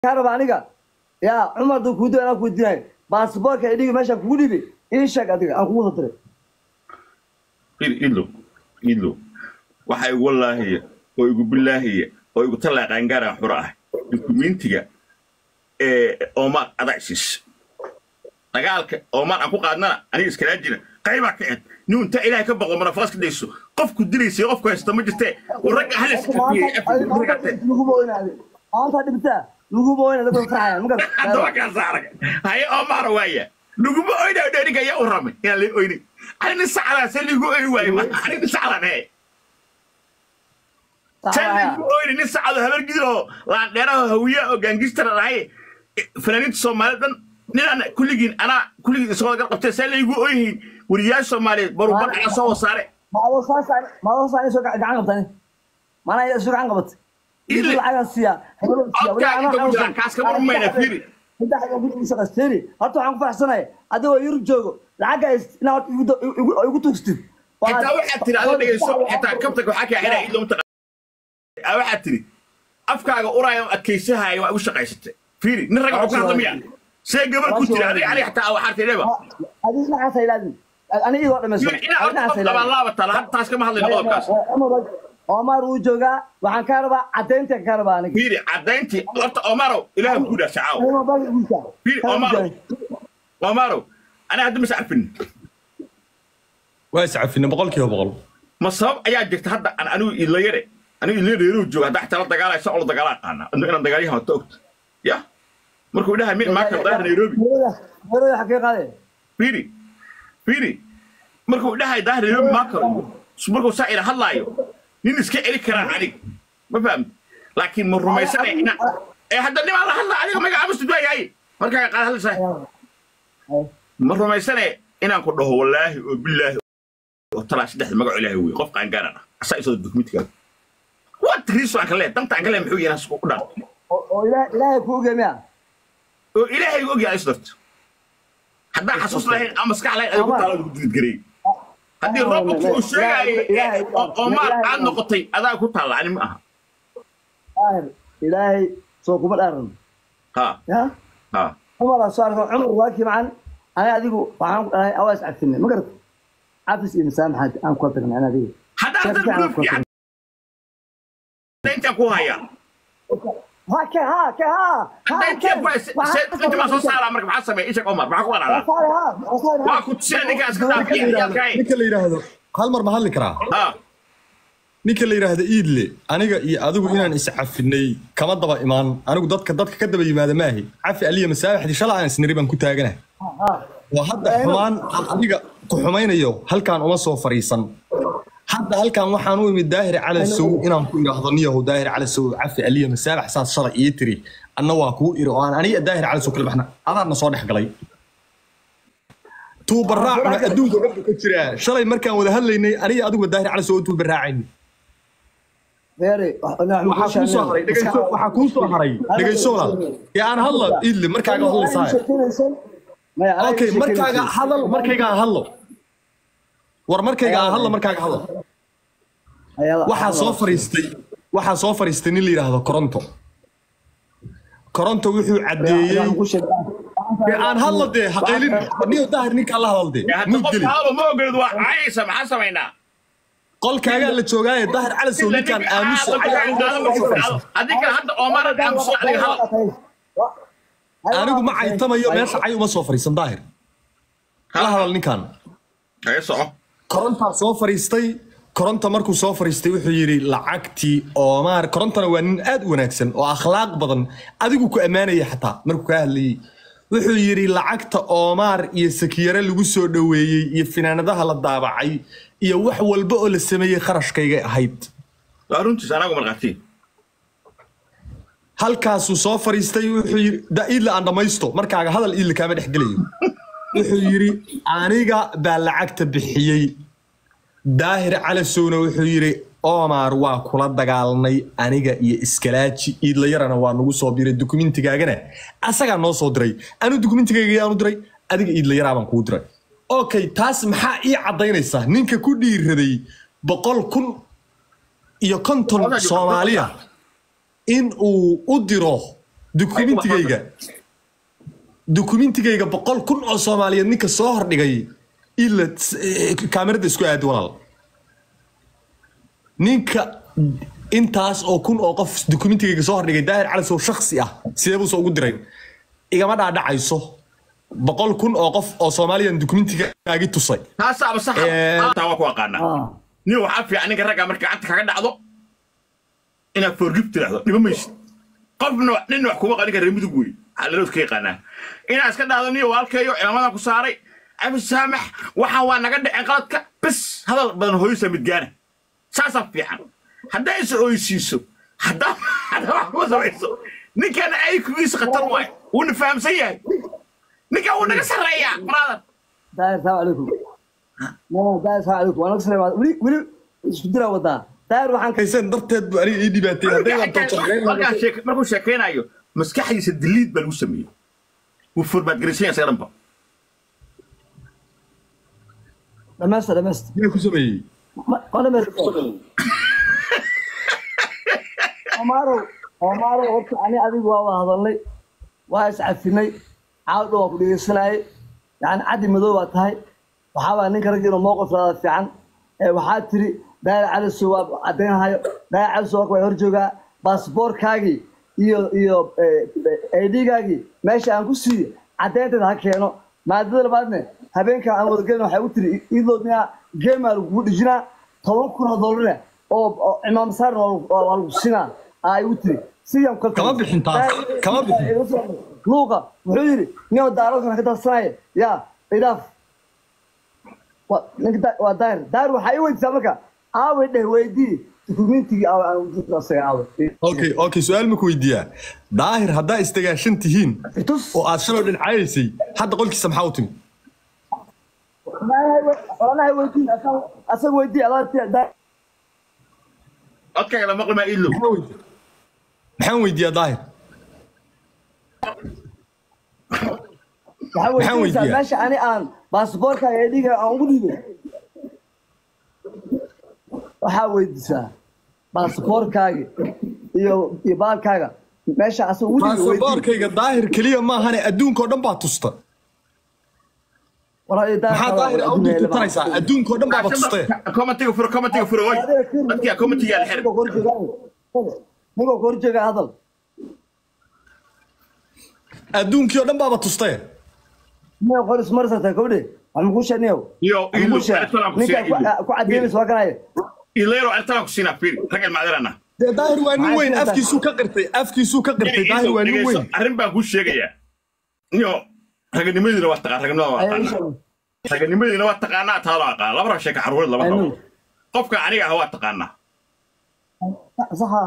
kaa raba aniga yaa cumar duu kuudo anaa kuudinayo baasboorka idhiga meesha kugu dhibi ii sheeg adiga aan kugu soo diray idlo idlo waxa igu wallaahiya oo igu bilaahiya oo igu tallaa qaangaaraan xura ah dukumentiga ee oomaan adacsis dagaalka oomaan aan ku qaadnana aniga iskalaa jira qaybaa ka ed nin intaa ilaahay ka boqo manafaas ka dayso qofku dilaysay qofku haysta ma jirtee war ragga halis ka fiiriyay laguba oynaade maanta dhibtaa laguba oyna dadka farxayaan ma hadda waa kaa saarag haye oomaana waaya laguma oyna dheriga ayaa u ramay inaan la oynin ani nin sacdaa see liigu oyn waayo ma ani nin sacdan ee see liigu oyni nin sacdo habar gidoo laandheeraho hawiya oo gaangistara dhahay fanaaniinta soomaalida dhan ninaan kulligiin anaa kulligiin isagoo gal qabtee see laygu oyhiin weriyaasha soomaaliyeed barubar ayaa soo wasaare maadoo saani soo gacan qabtani mana ida soo gacan qabatay Ile. lacagan siiya Codkaa inta ku jira, kaas kama rumayna, fiiri. shaqaystayni horta waxaan ku faraxsanaya adigoo yurub joogo lacagga inaa horta igu do- igu- igu tuugstid xitaa waxaad tiri adoo dhegeyso xitaa kabtanka waxaa kaa xidhaa id lomta waxaad tiri afkaaga uraayo adkaysahaayo waa igu shaqaysatay fiiri nin rag waxu ka hadla miya see gabar ku tiri adiga ali xataa waxaad tidheba adiga dhinacaas ha ilaadin ani idoo dhamaysan inaa horta labaan laabata la taas kama hadlayno qodobkaas omar wuu joogaa waxaan kaa rabaa caddaynta kaa rabaa aniga fiiri caddayntii horta omarow ilaah ku dhaasha caaw fiiri omarow omarow aniga hadda mas arfin waa iscafina boqolkiiba boqol ma sabab ayaa jirta hadda aan anigu ilayare anigu ilayare inuu joogo hadda xataa la dagaalaya sa olo dagaala aqaana inaan dagaalyahan wata ogta ya markuu dhahay min maaka daahir nairobi meeroda xagee qaadee fiiri fiiri markuu dhahay daahir nairobi maaka markuu saa ila hadlaayo nin iska celi karaa anig ma fahamta laakiin ma rumaysanaya ina ee hadda nimaa la hadla adiga magaca muslim baa yahay markaa qaad hadlaysaa ma rumaysanaya inaan ku dhaho wallaahi oo bilaahi oo talaa saddexda magaco ilaahay wey qof qaangaaran ah asaa isoo dokumentiga what reason aan ka leeyahay danta aan ka leeyahay muxuu yahay isku u dhan oo oo ilaah- ilaahay kuu geemiya oo ilaahay og yahay isdarto haddaan xasuus lahayn ama maskax lahayn adigu taala lagu didgareey haddii robotki uu sheegaayo oo maal aad noqotay adaa ku taalla ani ma aha daahir ilaahay soo kuma dhaaran ha ya ha cumar soo arko cumar waakii macan aniga adigu waxaan ku dhahay awaas cabsinay ma garata cafis iyo masaamaxaad aan ku tagnay ana adiga haddaan Sheekh haddaan fiican proof ku fiican intaan ku hayaa ha ke ha ke ha haddaan intaan ku haysa inta baa soo saaraa marka maxaa sameeya ishak omar maxaa ku walaala waa ku tusina ninkaas ka dhaafiya yaalkaay ninka la yidhaahdo hal mar ma hadli karaa ha ninka la yidhaahdo iidle aniga iyo adigu inaan iscafinay kama daba imaan anigu dadka dadka ka daba yimaada maahi cafi aliya masaabaxdii shala aan isniri baan ku taaganahay waa hadda xumaan aan adiga ku xumaynayo halkaan uma soo fariisan hadda halkaan waxaan u imid daahir cala sow inaan ku idhaahdo niyahow daahir cala sow cafi aliya masaabax saas shalay ii tiri anna waa kuu iri oo aan aniga daahir cala sow kala baxna adaadna soo dhex galay tuubaraacuna adduunka codka ka jiraa shalay markaan wada hadlaynay aniga adiguba daahir cala sow tuubaraacayni waxaa kuu soo haray dhegeyso waxaa kuu soo haray dhegeyso walaal ee aan hadla idli markaaga hadlaysaa okay markaaga hadal markayga aan hadlo war markayga aan hadlo markaaga hadlo waxaa soo fariistay waxaa soo fariistay nin la yidhaahdo koronto koronto wuxuu caddeeyey ee aan hadlo dee haqaylin niyo daahir ninkaan la hadal dee hadda muu qof gelin hadaba ma ogolid waa caayaysa maxaa samaynaa qolkaagaa la joogaaye daahir cala sow ninkaan aamusa haddii kale hadda omar aamuso adiga hadal anigu ma caytamayo meesha cay uma soo fariisan daahir la hadal ninkaan haye soco korontaa soo fariistay koronta markuu soo fariistay wuxuu yidhi lacagtii oomaar korontana waa nin aad u wanaagsan oo akhlaaq badan adigu ku ammaanaya xataa markuu kaa hadlayey wuxuu yidhi lacagta oomaar iyo sakiyare lagu soo dhoweeyey iyo finaanadaha la daabacay iyo wax walba oo la sameeyey kharashkaygay ahayd waa runtiis anagu marqaatiin halkaasuu soo fariistay wuxuu yidhi da iidla aan dhammaysto markaaga hadal iidla kaama dhex gelayo wuxuu yidhi aniga baa lacagta bixiyey daahir calasowna wuxuu yidhi omar waa kula dagaalnay aniga iyo iskalaaji iidlayarana waa nagu soo biray dukumentigaagana asagaa noo soo diray anu dukumentigayga yaanu diray adiga iidlayaraa baan kuu diray okay taas maxaa ii caddaynaysa ninka ku dhiiraday boqol kun iyo konton soomaaliya in uu u diro dukumentigayga dukumentigayga boqol kun oo soomaaliyeed ninka soo hordhigay ila kaamirada isku aadi walaal ninka intaas oo kun oo qof dukumentigayga soo hordhigay daahir cali sow shaksi ah sidee buuse ugu diray igama dhaadhacayso boqol kun oo qof oo soomaaliyan dukumentigaagi tusay taasaaba sax Eh. taa waa ku aqaanaa ah nin waxaa fiican ninka ragga marka gacanta kaga dhacdo inaad forgib tiraahdo dhima maysid qofna nin wax kuma qanin kara reer mudug wey xalalood ka yaqaanaa inaad iska dhahdo niyo waalkeeyo ciidamadan ku saaray abi saamax waxaan waa naga dhicin qaladka bes hadal badan hooyisa midgaana saasaa fiican haddaa is oysiiso haddaa haddaa wax kuma samayso ninkana ay kugiisa khatar waay wuuna fahamsan yahay ninkan wuu naga sarreeyaa brother daahir salaam calaykum mama daahir salaam calaykum waan salaam weli weli isku dira wadaa daahir waxaan ka haysan darteed bu aniga ii dhibaatay hadday waan toojaqeyn markaa sheek- markuu sheekeynayo maskaxdiisa diliid baa lagu sameeyey wuu formaadgaraysan yahay isaga dhanba dhamaysta dhamaysta miyaa ku sameeyey Ma- ma dhamaysta Omaro Omaro horta ani adigu waa wada hadalnay waa iscafinay caawdha waa ku dhegeysanayay yani caddi madow baa tahay waxaa baa ninka ragga inuu mowqif laada fiican ee waxaa tiri daayir caliso waa caddaynhayo daayir caliso waa waa hor joogaa baasboorkaagii iyo iyo aidhigaagii meesha aan ku siiye caddaynteeda ha keeno maadada labaadne habeenkan aan wadagelin waxay u tiri idoo miyaa geemaa lagugu dhijinaa toban kun oo dollarne oo oo cimaam saarna waa lagu- waa lagu sinaa ay u tiri sidaan ku Kama bixin taas, kama bixin. luuqa wuxuu yidhi nin daarokan ka darsanaya yaa idaaf Wa- ninka da- waa daahir daahir waxaa ii weydiisaa marka aaway dheh weydii dukumentigii aawa aan ujeedo asaga aawa okay okay su-aal ma ku weydiiyaa daahir haddaa isdagaashan tihiin itus oo aad shalay dhincayaysay hadda qolkiisa maxaa u timi walaalahay weydii asaga- asaga weydii adaa daahir codkaaga la maqli maa ilow Maxaa weydiiyaa? maxaan weydiiyaa daahir waxaa Maxaan weydiinaysaa weydiiyaa? meesha ani aan baasboorkaaga ee dhiga aan ugu dhiibay waxaa weydiisaa baasboorkaaga iyo iyo baalkaaga meesha asaga ugu dhiibay weydii baasaboorkayga daahir keliya maahane adduunkao dhan baa tusta maxaa daahir u dirtutanaysaa adduunkao dhan baaba tustee commentiga furo commentiga furo oy dadkia commentiga la xir ninkoo ka horjeega hadal adduunkii oo dhan baaba tustee ninka qoris marsata gabdhe wax makuu sheegniyow Yo, ilu, ertalaan ku ninka sheeg, ilu. ku cadeynaysa waa kanaya ileero artalan ku siinaa fiiri rag ilmaadirana dee daahir waa nin Maxaa weyn sheegtaa? afkiisuu ka qirtay afkiisuu ka qirtay daahir waa nin weyn arrin baan kuu sheegayaa niyo raganimadiina waa taqaan raganimada waa taqaanaa raganimadiina waa taqaanaa taalo aqaan laba rag sheeka caruureed lama Aynu. qabo qofka aniga ah waa taqaanaa saxa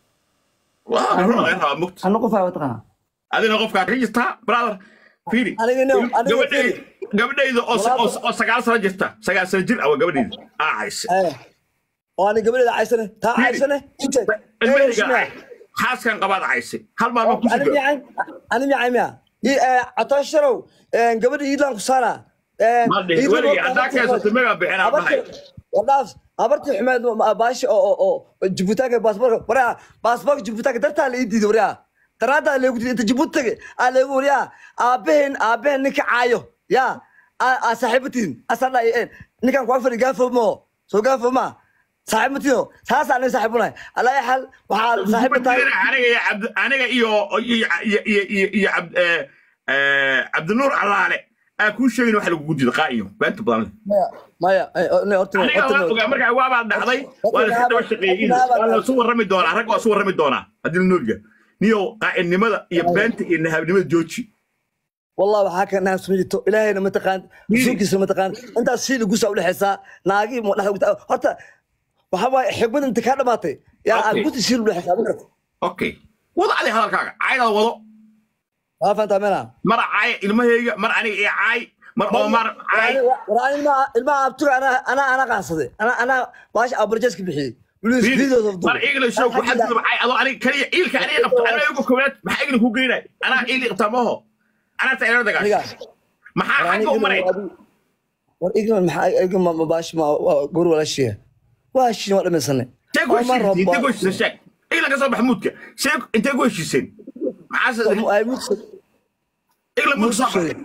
waa run laga rabaa mugta ana qof waa taqaana adina qofkaa ka jirtaa brother fiiri Aniga no, aniga gabadhayda gabadhayda oo sa- oo oo sagaal sano jirta sagaal sano jir awa gabadhayda aa hayse oo ani gabadheeda caysane taa caysane inte ilmahayga xaaskan qabaad hayse hal maalma ku ani suga miyaan ani miyaan miya catoosharow gabadha iidlaan ku saara Madhe, weligii haddaa keensato megaa bixinaa dhahay. wadhaaf abartii xumeed baashi oo oo oo jibutaanka baasboorka waraa baasboorka jibutaanka dartaa la ii diiday waraa daraadaa leegu diiday inta jibuutaga aa leegu waryaa aabaheen aabaheen ninka caayo yaa aa saaxiibatiin asaa dha ninkan kuwa fadhi gaafo moo soo gaafo maa saaxiib matiyo saasaa nin saaxiib unahay alaa xal waxaa saaxiib tahay aniga iyo cabd aniga iyo iyo iyo iyo iyo iyo cabd eh, eh, cabdinuur allaale aa kuu sheegin waxa lagugu diido qaa'iyo beenta badan maya maya eh, horta aniga waa ogaa markaa waabaa dhacday waa la daba shaqeeyey waa la isu warrami doonaa rag waa isu warrami doonaa haddii la noolga niyo qaa'inimada iyo beenta iyo nahabnimada jooji والله waxaa ka naas mijito ilaahayna ma taqaan rasuulkiisa ma taqaan intaas shii lagu soo dhexaysaa naagi ma dhax horta waxa waay xigmad inta ka dhamaatay yaa aad Okay. ku shii lu dhexaysaa ma garata okay wada adi hadalkaaga caaydaada wado waa fahantaa meena mar caay ilmahayga mar aniga iyo caay mar omar caay waraan ilma ilma abtuga ana ana ana qaansaday ana ana waash abarjeska bixiyay Luis videos of mar igla show ku xadgudub caay adoo aniga kaliya iilka aniga qabto aniga igu koowaad maxaa igla ku geynay anaa iili qabtaa maaho anaa ta ila aniga dagaasho maxaa xagga u maray war igna maxaa igna ma baash ma gor wala shiya waa shi waa dhamaysanay intee ku heshiiseen intee ku heshiiseen sheeg igla ka soo bax muudka sheeg intee ku heshiiseen maxaa maxaase ay mudsa igla mudka soo baxay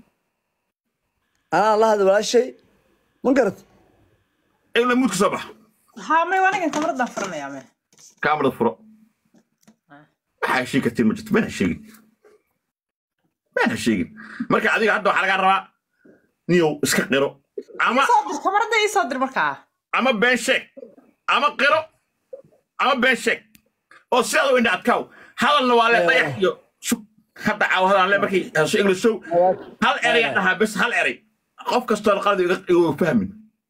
anaa la hadla walaashay ma garat igla mudka soo baxa ها ما وانا كنت مرضى فرنا يا مان kaamarada furo waxaa heshiin kartiin ma jirto mana sheegin mana sheegin marka adiga hadda waxaa lagaa rabaa niyow iska qiro ama صادر كاميرا اي صادر مركا ama been sheeg ama qiro ama been sheeg oo sidaad u indha adkaaw hadalna waa le dayax iyo shug hadda caaw hadaan le markii heeso inglishow hal eraya dhahaa bes hal eray qof kastoo qalad iga iga fahmin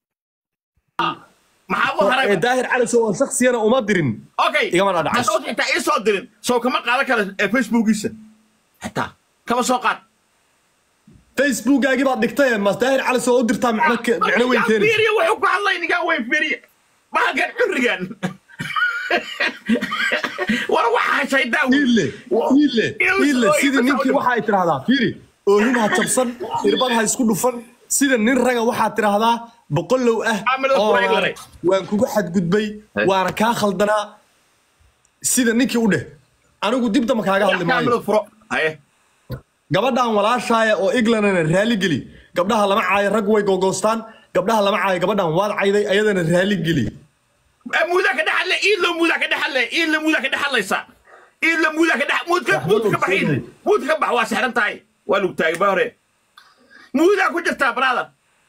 maxaa u haray daahir cali soo aan shaksiyana uma dirin okay igama dhadhacayso. hadduu xitaa ii soo dirin soo kama qaadan kara ee facebookiisa xitaa kama soo qaad facebookaagii baad dhigtay mas daahir cali soo u dirtaa micno ke- micno weyn keenaysa fiiriya wuxuu ku hadlay ninkaan weyn fiiriya bahalkan curigan war waxaa shaydaa iille iille iille sidii ninkii waxa ay tidhahdaa fiiri oohin ha jabsan irbad ha isku dhufan sida nin raga waxaad tidhahdaa boqolow ah Camalada oo kula iglanay. waan kugu xadgudbay Hey. waana kaa khaldanaa sida ninkii u dheh anigu dib damba kaaga hadli maayo kaamilada furo haye gabadhan walaashaaya oo iglanana raali geli gabdhaha lama caayo rag way gogoostaan gabdhaha lama caayo gabadhan waad cayday ayadana raali geli muudaa ka dhexadle iidlo muudaa ka dhexadle iidlo muudaa ka dhexadlaysa iidlo muudaa ka dhex muudka muudka ka bax iidle muudka ka bax waa sixran tahay waa lagu taagay ba hore muudaa ku jirtaa brother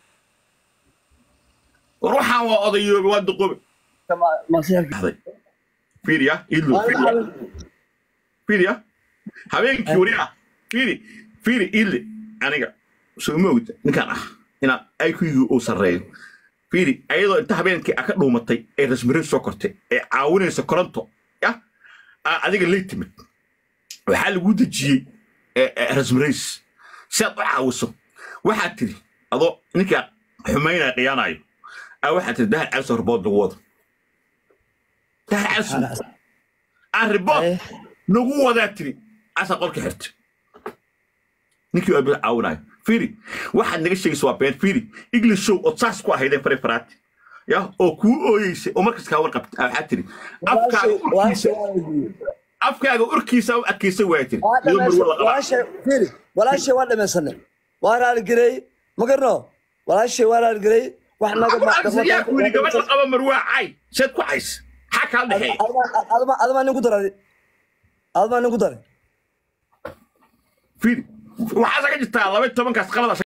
war waxaan waa odayoobe waa duqoobe masiirka dhahday fiiriya iidlo fiiriya fiiriya habeenkii wariya fiiri fiiri iidle aniga soo ma ogta ninkaan ah inaan IQ-gu uu sarreeyo fiiri ayadoo inta habeenkii a ka dhuumatay ee rasmire soo kortay ee caawinaysa koronto ya aa adiga lay timid waxaa lagu dejiyey rasmirays si aad u caawiso waxaad tiri adoo ninkaa xumaynaya qiyaanayo aa waxaad tiri dahar calso ribood lagu wado dahar calso aan ribood Eh. nagu wadaa tiri asa qolka xirta ninkii waa bil caawinayo fiiri waxaad naga sheegaysa waa been fiiri english show ood saas ku ahaydeen fare faraati ya oo kuu ooyeysay oo markas kaa warqabta aa waxaad tiri afkaaga urkiisa afkaaga urkiisa u adkaysan waaya tiri iyadoo marwo la qabaa walaashay waa dhamaysanay waa raaligeley ma garno walaashay waa raaligeley wax naga yaa ku yidhi gabadh la qaba marwaa cay seed ku cays xaa kaa dhexeeya adama nin ku daray adama nin ku daray fiiri waxaasa ka jirtaa laba iyo tobankaas qalada